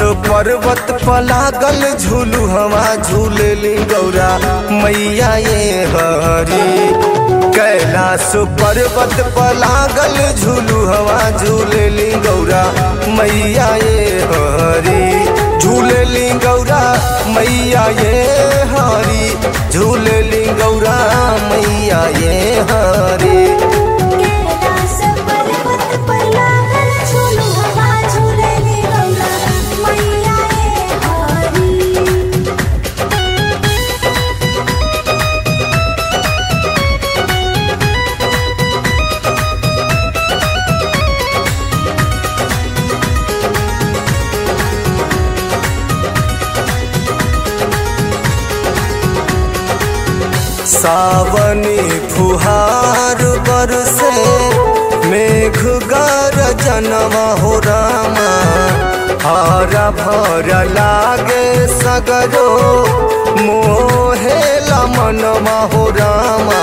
पर्वत पर लागल झूलू हवा झूलेली गौरा मैया ये हरी कैलाश पर्वत पर लागल झूलू हवा झूलेली गौरा मैया ये हरी झूलेली गौरा मैया ये हरी झूलेली गौरा मैया ये हरी कैलास पर्वत पर लागल झूलू हवा झूलेली गौरा मैया ये हरी सावनी फुहार बरसे मेघ गरजनवा हो रामा हरा भरा लागे सगरो मोहे मनवा हो रामा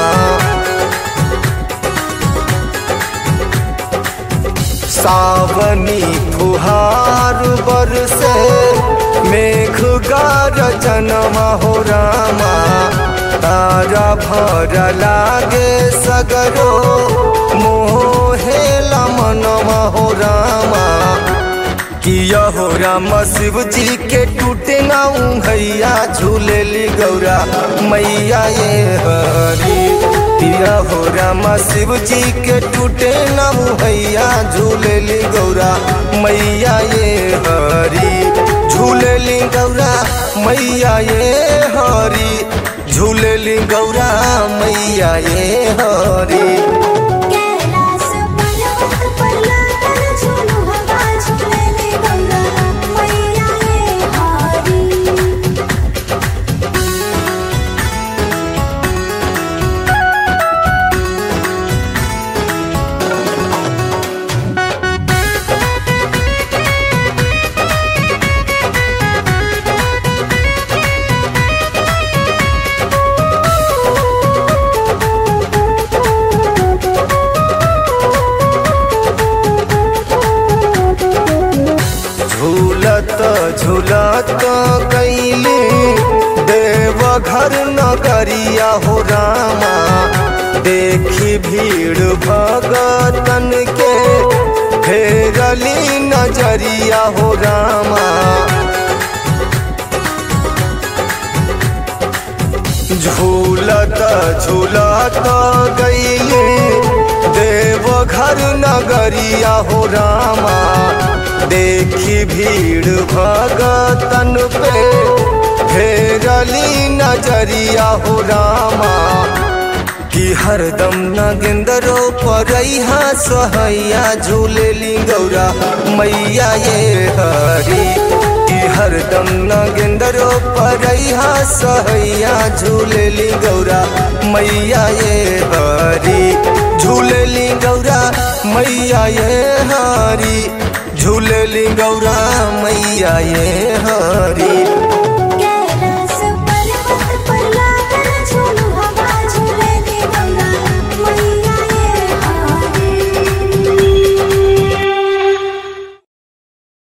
सावनी फुहार बरसे मेघ गरजनवा हो रामा तारा भर लागे सगरो मोहे मनवा हो रामा किया हो राम शिव जी के टूटे ना उंघैया झूलेली गौरा मैया ये हरी किया हो राम शिव जी के टूटे ना उंघैया झूलेली गौरा मैया ये हरी झूलेली गौरा मैया ये हरी झूलेली गौरा मैया ये हरी कैलास पर्वत पर लागल झूलू हवा झूलेली गौरा मैया ये हरी झूलत झूलत कैली देव घर नगरिया हो रामा देखी भीड़ भगतन के फेरली नजरिया हो रामा झूलत झूलत गईली देव घर नगरिया हो रामा देखी भीड़ भगतन पे फेरली नजरिया हो रामा कि हरदम नगेंदरो परैहा सहैया झूलेली गौरा मैया ये हरी कि हरदम नगेंदरो परैहा सहैया झूलेली गौरा मैया ये हरी झूलेली गौरा मैया ये हरी झूलेली गौरा मैया ये हरी